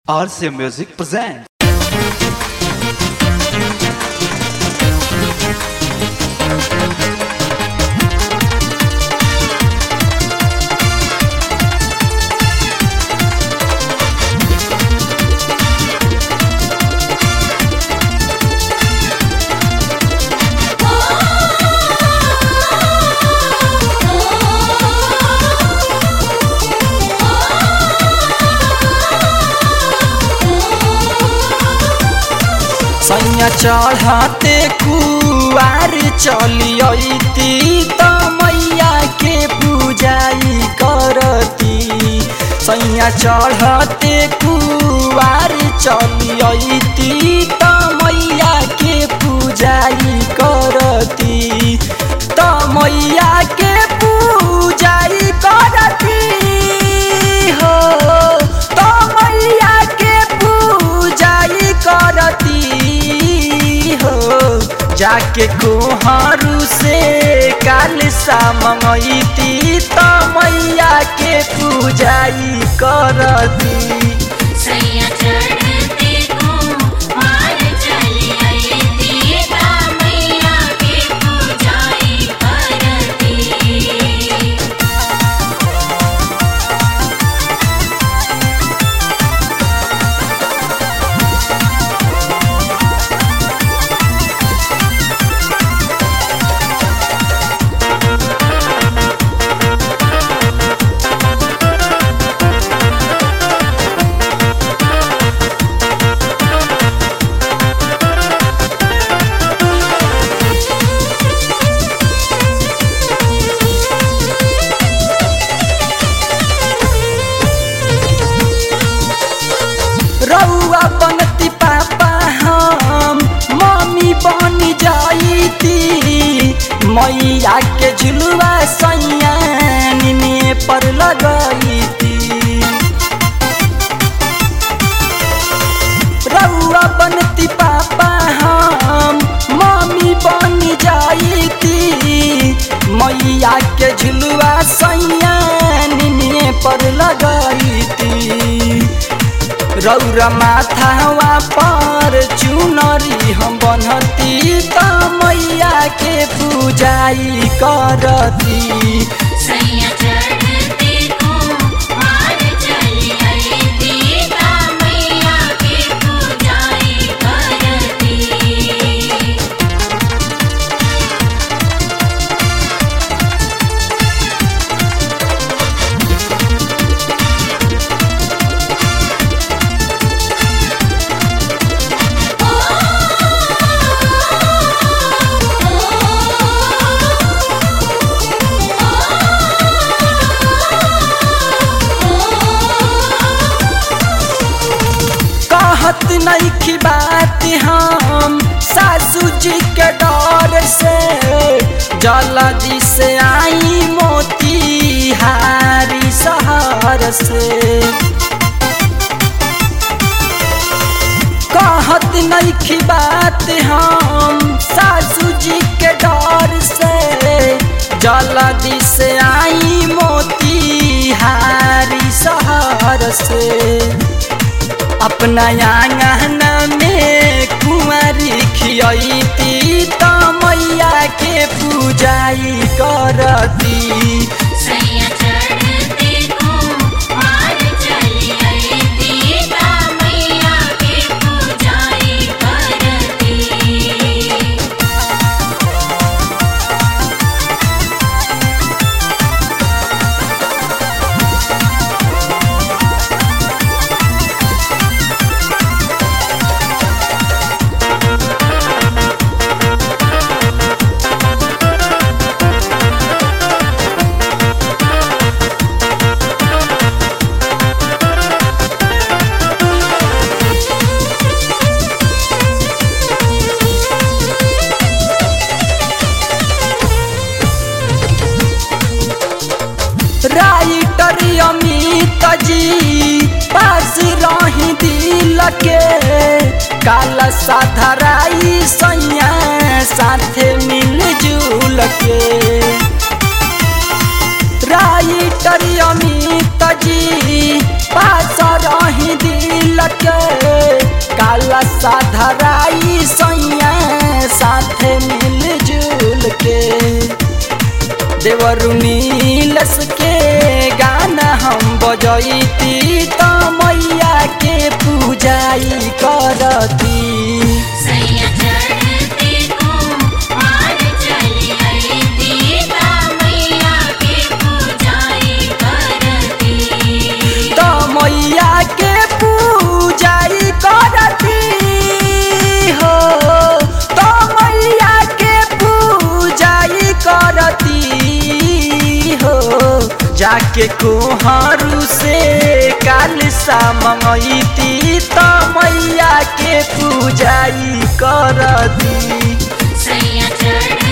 RCA Music presents. सैया चढ़ाते कुआर चलियती त मैया के पूजाई करती सैया चढ़ाते कुआर चलियती त मैया के पूजाई करती त मैया के पूजाई करती हो त मैया के पूजाई करती हो जाके कोहरू से काल सा मंगैती त मैया के पूजाई करती सैया चढ़ते को मार चली आई दीदा मैया के पूजाई करती रउआ बनती पापा हम मम्मी बन जाईती मैया के झुलुआ सैया निने पर लगईती रउआ बनती पापा हम मम्मी बन जाईती मैया के झुलुआ सैया निने पर लगईती रौरा माथावा पर चुनरी हम बनती त मैया के पूजाई करती सैया चढ़ते को मार चली आई दीदा मैया के पूजाई करती कहत नहीं बात हम सासू जी के डर से जल्दी से आई मोती हारी शहर से कहत नहीं बात हम सासू जी के डर से जल्दी से आई मोती हारी शहर से अपना आंगन में कुंवारी खियती त मैया के पूजाई करती सैया चढ़ते को मार चली आई दीदा मैया के पूजाई करती राइटर अमित जी पास रही दिल के काल साधराई सैया साथे मिलजुल के राइटर अमित जी पास रही दिल धराई सैया साथे मिलजुल के देवरु नीलस के गाना हम बजैती त मैया के पूजाई करती सैया चढ़ते कुमार चली आई दीदा मैया के पूजाई करती त मैया के पूजाई करती हो त मैया के पूजाई करती हो जाके कोहरू से काल सा मंगैती त मैया के पूजाई करती सैया चढ़